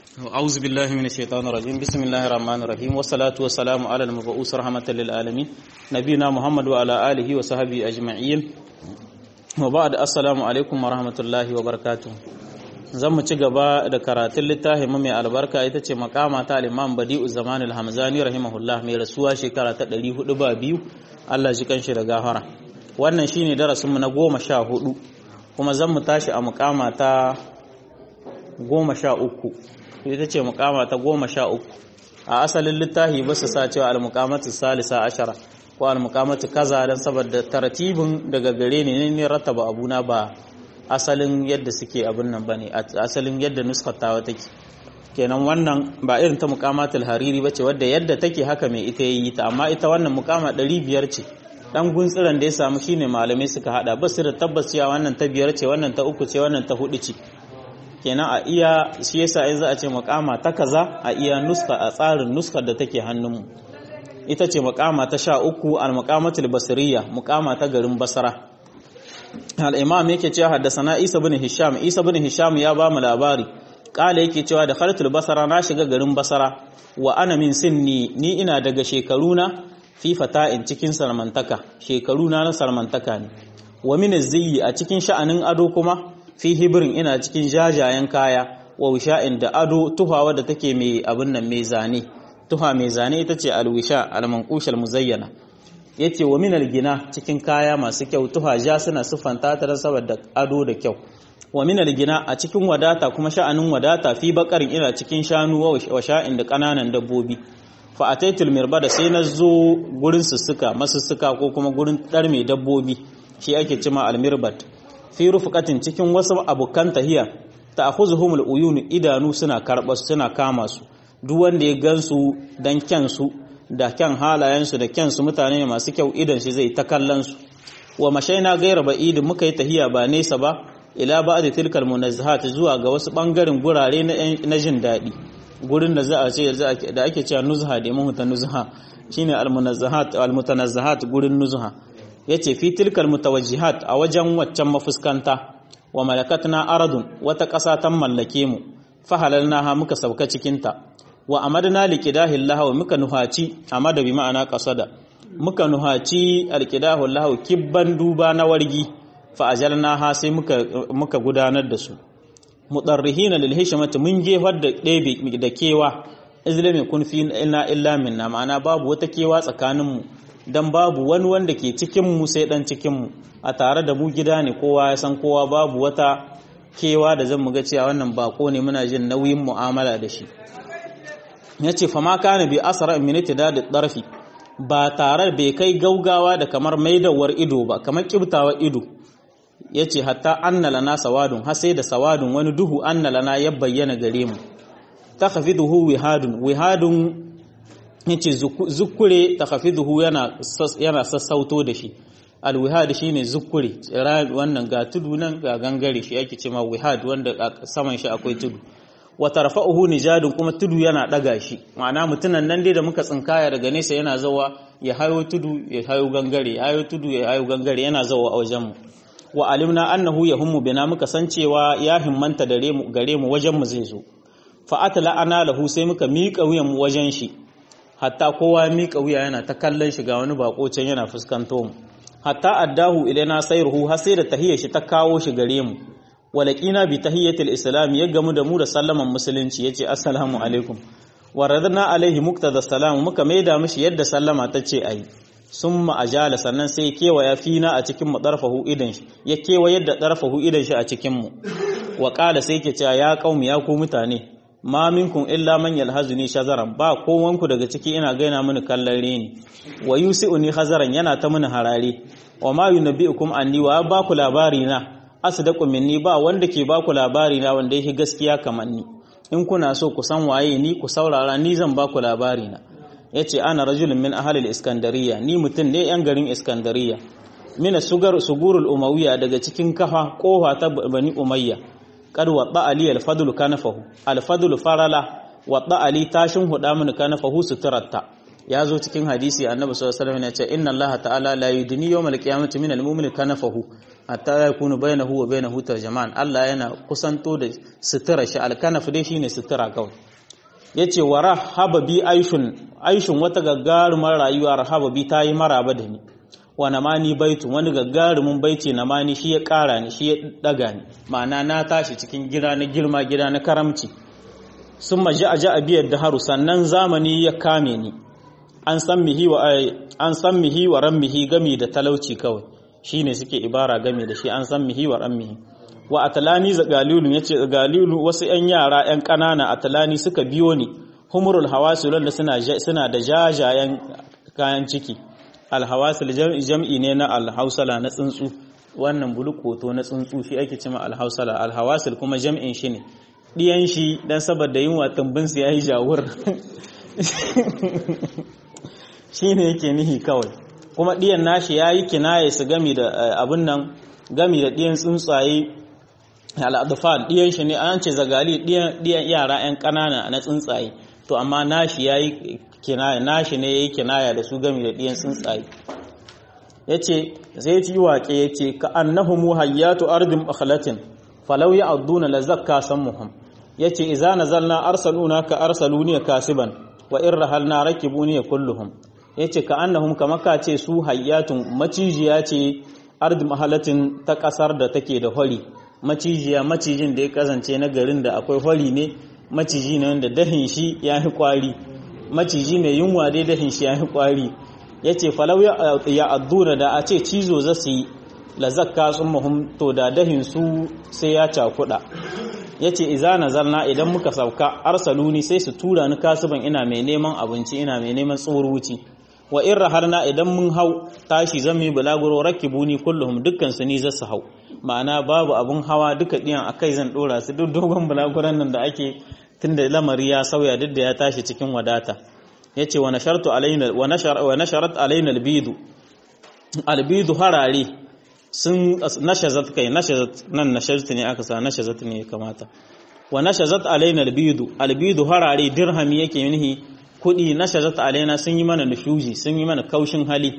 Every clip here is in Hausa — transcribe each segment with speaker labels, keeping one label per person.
Speaker 1: أعوذ بالله من الشيطان الرجيم بسم الله الرحمن الرحيم والصلاة والسلام على المبعوث رحمة للعالمين نبينا محمد وعلى آله وصحبه أجمعين وبعد السلام عليكم ورحمة الله وبركاته zan mu ci gaba da karatun littafin mai albarka ita ce makama ta al-Imam Badi'u Zaman al-Hamzani rahimahullah mai rasuwa shekara ta 400 ba biyu Allah shi kanshi da gafara wannan shine darasin mu na 14 kuma zan mu tashi a mukama ta 13 ita ce mukama ta 13 a asalin littafi ba su sa cewa al-muqamatu salisa ashara ko al-muqamatu kaza dan saboda tartibin daga gare ne ne rattaba abuna ba asalin yadda suke abin nan bane asalin yadda nuskatawa take kenan wannan ba irin ta muqamatul hariri bace wadda yadda take haka mai ita yayi ta amma ita wannan muqama 500 ce dan guntsiran da ya samu shine malamai suka hada ba su da tabbas cewa wannan ta biyar ce wannan ta uku ce wannan ta hudu ce kenan a iya shi yasa yanzu a ce muqama ta kaza a iya nuska a tsarin nuskar da take hannunmu ita ce muqama ta 13 al-muqamatul basriya muqama ta garin basra al'imam yake cewa haddasa isa bin hisham isa bin hisham ya ba mu labari ƙala yake cewa da khartul basara na shiga garin basara wa ana min sinni ni ina daga shekaruna fi fata'in cikin sarmantaka shekaruna na sarmantaka ne wa min ziyi a cikin sha'anin ado kuma fi hibirin ina cikin jajayen kaya wa wisha'in da ado tuhawa da take mai abin nan mai zane tuha mai zane ita ce alwisha almanqushal muzayyana yace wa minal gina cikin kaya masu kyau tuhaja suna siffanta ta saboda ado da kyau wa minal gina a cikin wadata kuma sha'anin wadata fi bakarin ina cikin shanu wa sha'in da kananan dabbobi fa ataitul mirbada sai na zo gurin sussuka masussuka ko kuma gurin dar mai dabbobi shi ake cima almirbat fi rufqatin cikin wasu abokan tahiya ta'khuzuhumul uyun idanu suna karba suna kama su duk wanda ya gansu dan kyansu da kyan halayensu da kyansu mutane ne masu kyau idan shi zai ta kallonsu wa mashaina gaira ba idin muka yi tahiya ba nesa ba ila ba da tilkal munazzahat zuwa ga wasu bangaren gurare na jin daɗi gurin da za a ce da ake cewa nuzha da mun ta nuzha shine almunazzahat almutanazzahat gurin nuzha yace fi tilkal mutawajjihat a wajen waccan mafuskanta wa malakatna aradun wata ƙasa ta mallake mu fa halalnaha muka sauka cikin ta wa amadna liqidahi lahu muka nuhaci amada bi ma'ana qasada muka nuhaci alqidahu lahu kibban duba na wargi fa ajalnaha sai muka muka gudanar da su mudarrihina lil hishmati mun jefar da ɗebe da kewa izlami kun fi illa illa minna ma'ana babu wata kewa tsakanin mu dan babu wani wanda ke cikin mu sai dan cikin mu a tare da mu gida ne kowa ya san kowa babu wata kewa da zan mu ga cewa wannan bako ne muna jin nauyin mu'amala da shi ya ce fama kana bi asara miniti da ɗarfi ba tare bai kai gaugawa da kamar maidawar ido ba kamar kibtawa ido ya ce hatta annala na sawadun har sai da sawadun wani duhu annala na ya bayyana gare mu ta hafi duhu wihadun wihadun ya ce zukure ta hafi duhu yana sassauto da shi alwihad shi ne zukure wannan ga tudu nan ga gangare shi yake ce ma wihad wanda saman shi akwai tudu wa tarfa'uhu nijadun kuma tudu yana daga shi ma'ana mutunan nan dai da muka tsinkaya daga nesa yana zawa ya hayo tudu ya hayo gangare ya hayo tudu ya hayo gangare yana zawa a wajen mu wa alimna annahu yahummu bina muka san cewa ya himmanta dare mu gare mu wajen mu zai zo fa atla ana lahu sai muka miƙa wuyan mu wajen shi hatta kowa miƙa wuya yana ta kallon shi ga wani bako can yana fuskanto mu hatta addahu ilaina sayruhu har sai da tahiyar shi ta kawo shi gare mu walaqina bi tahiyyatil islam ya gamu da mu da sallaman musulunci yace assalamu alaikum wa radna alaihi muqtada salam muka maida mishi yadda sallama tace ayi summa ajala sannan sai kewaya fina a cikin mu darfahu idan shi ya kewa yadda darfahu idan shi a cikin mu wa qala sai yake cewa ya qaumi ya ku mutane ma minkum illa man yalhazuni shazaran ba kowanku daga ciki ina gaina mini kallon reni wa yusiuni hazaran yana ta mini harare wa ma yunabbiukum anni wa ba ku labari na asdaqu minni ba wanda ke baku labari na wanda yake gaskiya kamar ni in kuna so ku san waye ni ku saurara ni zan baku labari na yace ana rajulun min ahli iskandariya ni mutun ne yan garin iskandariya min sugar sugurul umayya daga cikin kafa kofa ta bani umayya kad wadda ali al-fadl kanafahu al-fadl farala wadda ali tashin huda mun kanafahu suturatta ya zo cikin hadisi annabi sallallahu alaihi wasallam ya ce inna allaha ta'ala la yudni yawmal qiyamati min al-mu'min kanafahu hatta yakunu bainahu wa bainahu tarjaman Allah yana kusanto da sutura shi alkanaf dai shine sutura kawai yace wa rahaba bi aishun aishun wata gaggarumar rayuwa rahaba bi tayi maraba da ni wa namani baitu wani gaggarumin baiti namani shi ya kara ni shi ya daga ni ma'ana na tashi cikin gida na girma gida na karamci sun maji a ja'a biyar da haru sannan zamani ya kame ni an san mihi wa an san mihi wa rammihi gami da talauci kawai shine suke ibara gami da shi an san mihi wa rammihi wa atalani za galilu yace galilu wasu yan yara yan kanana atalani suka biyo ni humurul hawasul da suna suna da jajayen kayan ciki alhawasul jam'i ne na alhausala na tsuntsu wannan bulukoto na tsuntsu shi ake cima alhausala alhawasul kuma jam'in shi ne ɗiyan shi dan saboda yin watan bin su yayi jawur shine yake nihi kawai kuma ɗiyan nashi yayi kinaye su gami da abun nan gami da ɗiyan tsuntsaye al'adufan ɗiyan shi ne an ce zagali ɗiyan yara 'yan ƙanana na tsuntsaye to amma nashi yayi kinaya nashi ne yayi kinaya da su gami da ɗiyan tsuntsaye yace sai ci waƙe yace ka annahum hayyatu ardin akhlatin falau ya'duna la zakka sammuhum yace idza nazalna arsaluna ka arsaluni kasiban wa in rahalna rakibuni kulluhum yace ka annahum kama ka ce su hayyatun macijiya ce ardin mahalatin ta kasar da take da hori macijiya macijin da ya kazance na garin da akwai hori ne maciji ne wanda dahin shi ya fi kwari maciji mai yunwa dai dahin shi ya fi kwari ya ce falau ya adduna da a ce cizo za su yi lazakka sun mahum to da dahin su sai ya cakuɗa ya ce iza nazarna idan muka sauka arsaluni sai su tura ni kasuban ina mai neman abinci ina mai neman tsoruci wa in raharna idan mun hau tashi zan yi bulaguro rakibuni kulluhum dukkan su ni za su hau ma'ana babu abun hawa duka diyan akai zan dora su duk dogon bulaguran nan da ake tunda lamari ya sauya duk da ya tashi cikin wadata yace wa nashartu alaina wa nashar wa nasharat alaina albidu albidu harare sun nashazat kai nashazat nan nashazat ne aka sa nashazat ne kamata wa nashazat alaina albidu albidu harare dirhami yake nihi kudi nashazat alaina sun yi mana nushuzi sun yi mana kaushin hali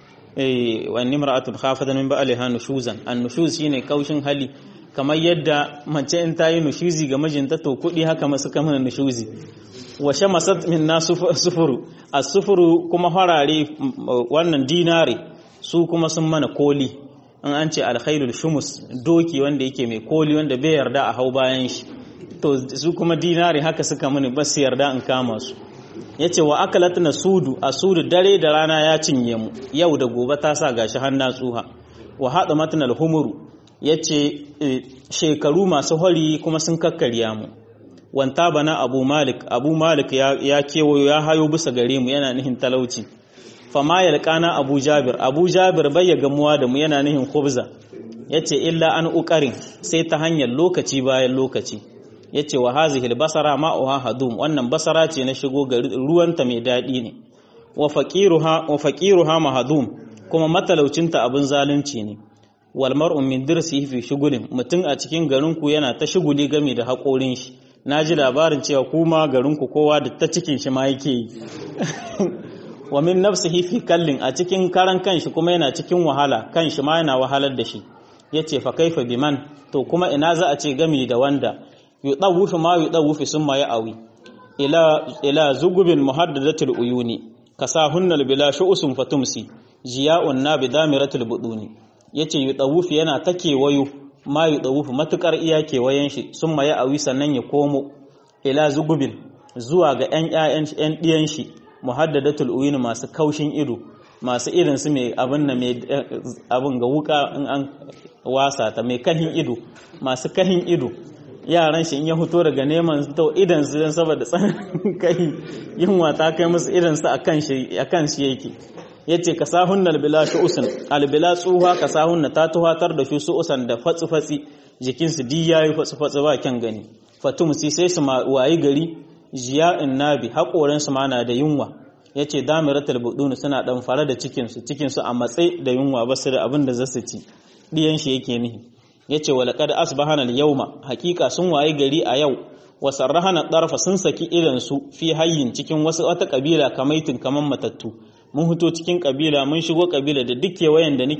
Speaker 1: eh wa nimra'atun khafatan min ba'liha nushuzan an nushuz shine kaushin hali kamar yadda mace in ta yi nushuzi ga mijinta to kudi haka masu kamar nushuzi wa shamasat min na sufuru a sufuru kuma farare wannan dinare su kuma sun mana koli in an ce alkhairul shumus doki wanda yake mai koli wanda bai yarda a hau bayan shi to su kuma dinare haka suka mani ba su yarda in kama su yace wa akalat na sudu a sudu dare da rana ya cinye mu yau da gobe ta sa gashi hanna tsuha wa hada matnal humuru yace shekaru masu hori kuma sun kakkarya mu wanta bana abu malik abu malik ya kewayo ya hayo bisa gare mu yana nihin talauci fama yalqana abu jabir abu jabir bai ya gamuwa da mu yana nihin khubza yace illa an uqarin sai ta hanyar lokaci bayan lokaci yace wa hazihi albasara ma'uha hadum wannan basara ce na shigo gari ruwanta mai dadi ne wa faqiruha wa faqiruha mahdum kuma matalaucinta abin zalunci ne wal mar'u min dirsihi fi shugulin mutun a cikin garin ku yana ta shuguli game da haƙorin shi na ji labarin cewa kuma garinku kowa da ta cikin shi ma yake yi wa min nafsihi fi kallin a cikin karan kanshi kuma yana cikin wahala kanshi ma yana wahalar da shi yace fa kaifa biman to kuma ina za a ce gami da wanda yudawufu ma yudawufu summa ya'awi ila ila zugubin muhaddadatul uyuni kasahunna bila shu'usun fatumsi jiya'un na bidamiratul buduni yace yudawufu yana ta kewayo ma yi ɗawufu matuƙar iya kewayen shi sun maye a sannan ya komo ila zugubin zuwa ga ‘yan ‘ya'yan ɗiyan shi muhaddadatul uyuni masu kaushin ido masu irin su mai abin na mai abin ga wuka in an wasa ta mai kahin ido masu kahin ido yaran shi in ya fito daga neman to idan su dan saboda tsananin kai yunwa ta kai musu idan su akan shi akan shi yake yace ka sahun albila usan albila tsuha ka sahunna ta tuhatar da su usan da fatsi fatsi jikin su di yayi fatsi fatsi ba kyan gani fatum si sai su wayi gari jiya'in nabi hakoran su ma na da yunwa yace damiratul budun suna dan fara da cikin su cikin su a matsayi da yunwa ba su da abin da zasu ci diyan shi yake nihi yace walaqad asbahana al-yawma haqiqa sun wayi gari a yau wa sarrahana darfa sun saki idan su fi hayyin cikin wasu wata kabila kamaitin kaman matattu mun hito cikin kabila mun shigo kabila da duk kewayen da nake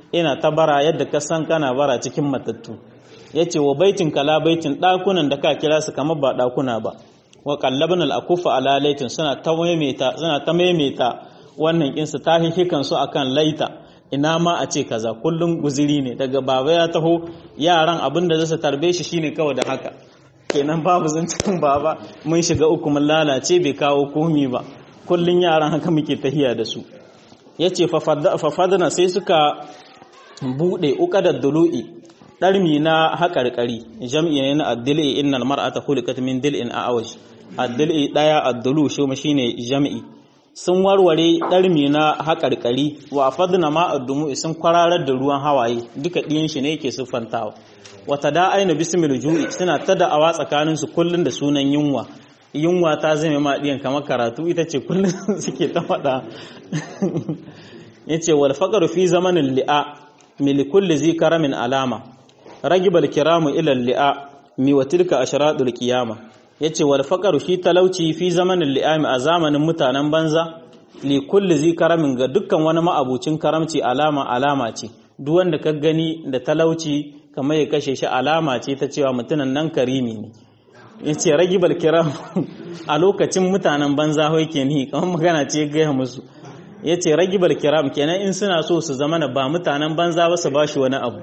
Speaker 1: ina ta bara yadda ka san kana bara cikin matattu yace wa baitin kala baitin dakunan da ka kira su kamar ba dakuna ba wa qallabna al-akufa ala laitin suna ta maimaita suna ta maimaita wannan kinsu ta hihikan su akan laita ina ma a ce kaza kullum guziri ne daga baba ya taho yaran abin da zasu tarbe shi shine kawai da haka kenan babu zancen baba mun shiga uku mun lalace bai kawo komi ba kullun yaran haka muke tahiya da su yace fa fadana sai suka bude uqadad dulu'i ɗarmi na haƙarƙari jam'i ne na addil'i innal mar'ata khuliqat min dil'in a'awaj addil'i daya addulu shi shine jam'i sun warware ɗarmi na haƙarƙari wa fadna ma addumu sun kwararar da ruwan hawaye duka ɗiyan shi ne yake siffantawa wata da aina bismil ju'i suna ta da'awa tsakanin su kullun da sunan yunwa yunwa ta zame ma ɗiyan kamar karatu ita ce kullun suke ta faɗa yace wal faqru fi zamanin li'a milikulli zi karamin alama ragibal kiramu ila li'a mi wa tilka ashradul qiyama yace wal faqaru shi talauci fi zamanin li'ami a zamanin mutanen banza li kulli zi karamin ga dukkan wani ma'abucin karamci alama alama ce duk wanda ka gani da talauci kamar ya kashe shi alama ce ta cewa mutunan nan karimi ne yace ragibal kiram a lokacin mutanen banza ho yake ni kamar magana ce ga musu yace ragibal kiram kenan in suna so su zama ba mutanen banza ba su bashi wani abu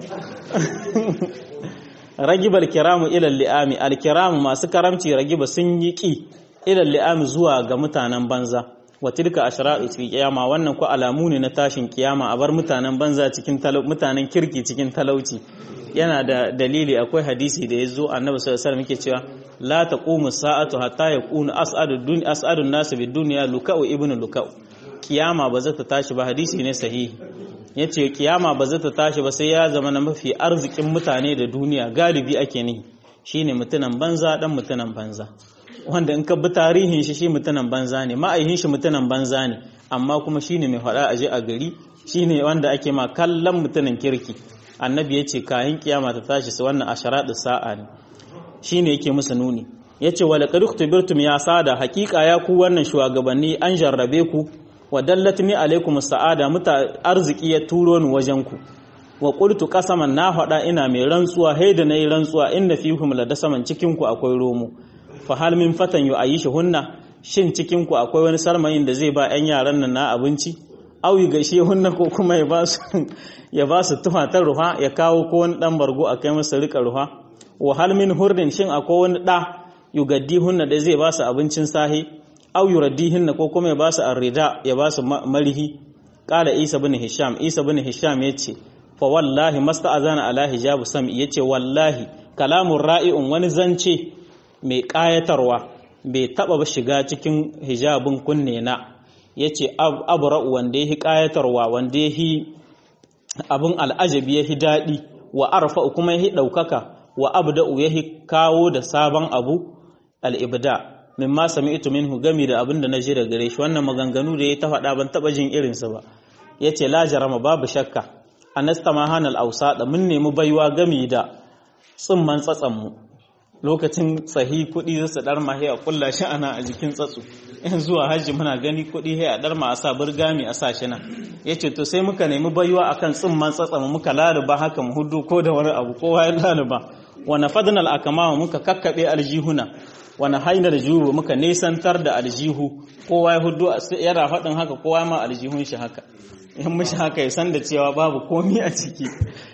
Speaker 1: ragibar kiramu ilal li'ami alkiramu masu karamci ragiba sun yi ki ilal li'ami zuwa ga mutanen banza wa tilka ashra'u fi qiyama wannan ko alamu ne na tashin kiyama a bar mutanen banza cikin mutanen kirki cikin talauci yana da dalili akwai hadisi da yazo annabi sallallahu alaihi wasallam yake cewa la taqumu sa'atu hatta yakunu as'adu dun as'adu an-nas bid dunya luka'u ibnu luka'u kiyama ba za ta tashi ba hadisi ne sahihi ya ce kiyama ba zai ta tashi ba sai ya zama na mafi arzikin mutane da duniya galibi ake ne shi ne mutunan banza dan mutunan banza wanda in ka bi tarihin shi shi mutunan banza ne ma'aihin shi mutunan banza ne amma kuma shi ne mai faɗa a je a gari shi ne wanda ake ma kallon mutunan kirki annabi ya ce kayan kiyama ta tashi su wannan asharaɗu sa'a ne shi ne yake musu nuni ya ce wa laƙar uktubirtum ya sada hakika ya ku wannan shugabanni an jarrabe ku wa dallatni alaikum sa'ada muta arziki ya turo ni wajen ku wa qultu qasaman na faɗa ina mai rantsuwa hay da nayi rantsuwa inna fihum la dasaman cikin ku akwai romo fa hal min fatan yu ayisha hunna shin cikin ku akwai wani sarmayin da zai ba ƴan yaran nan na abinci au yi gaishe hunna ko kuma ya ba su ya ba su tufatar ruha ya kawo ko wani dan bargo a kai masa rika ruha wa hal min hurdin shin akwai wani da yugaddi hunna da zai ba su abincin sahi au yuraddihinna ko kuma ya ba su arrida ya ba su marihi qala isa bin hisham isa bin hisham yace fa wallahi masta'azana ala hijabu sam'i yace wallahi kalamun ra'i'un wani zance mai kayatarwa bai taba ba shiga cikin hijabin kunne na yace abra'u wanda yahi kayatarwa wanda yahi abun al'ajabi yahi dadi wa arfa kuma yahi daukaka wa abda'u yahi kawo da sabon abu al-ibda mimma sami'tu minhu gami da abin da naji daga gare shi wannan maganganu da ya ta faɗa ban taba jin irinsa ba yace la jarama babu shakka anastama hanal ausada mun nemi baiwa gami da tsimman tsatsan mu lokacin tsahi kuɗi za su dar mahi a kulla shi ana a jikin tsatsu in zuwa hajji muna gani kuɗi sai a dar ma a sa burgami a sa shi nan yace to sai muka nemi baiwa akan tsimman tsatsan mu muka laluba haka mu hudu ko da wani abu kowa ya laluba wa nafadna al akama muka kakkabe aljihuna wani hainar juhu muka nesantar da aljihu kowa ya hudu yana faɗin haka kowa ma aljihun shi haka in mishi haka ya san da cewa babu komi a ciki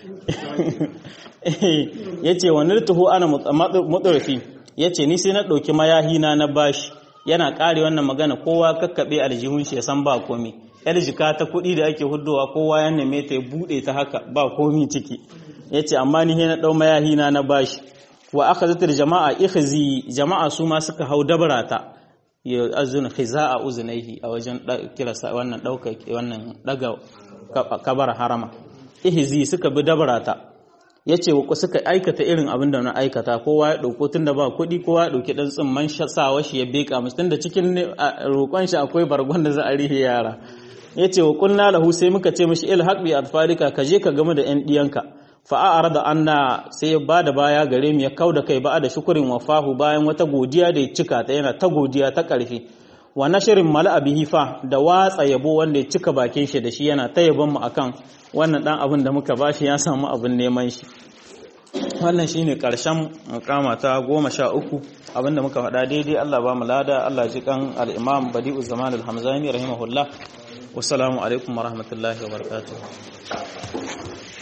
Speaker 1: ya ce wani tuhu ana mutsurafi ya ce ni sai na ɗauki mayahina na bashi yana ƙare wannan magana kowa kakkaɓe aljihun shi ya san ba komi yar jika ta kuɗi da ake hudowa kowa ya neme ta ya buɗe ta haka ba komi ciki ya ce amma ni na ɗau mayahina na bashi wa aka zatar jama'a ikhzi jama'a su ma suka hau dabarata ya azuna khiza'a uzunaihi a wajen kira wannan dauka wannan daga kabar harama ihzi suka bi dabarata yace wa suka aikata irin abin da na aikata kowa ya dauko tunda ba kuɗi kowa ya dauki dan tsimman sawa shi ya beka musu tunda cikin roƙon shi akwai bargon da za a rihe yara yace wa kunna lahu sai muka ce mishi ilhaq bi atfarika ka je ka game da yan diyanka fa'a'ar da anna sai ya ba da baya gare mu ya kau da kai ba da shukurin wafahu bayan wata godiya da ya cika ta yana ta godiya ta ƙarfi wa nashirin mala'a bihi fa da watsa yabo wanda ya cika bakin shi da shi yana ta yabon mu akan wannan dan abin da muka bashi ya samu abin neman shi wannan shine karshen mukama ta goma sha uku abinda muka faɗa daidai Allah ba mu lada Allah ji kan al-Imam Badi'u Zaman al-Hamzani rahimahullah wassalamu alaikum wa rahmatullahi wa barakatuh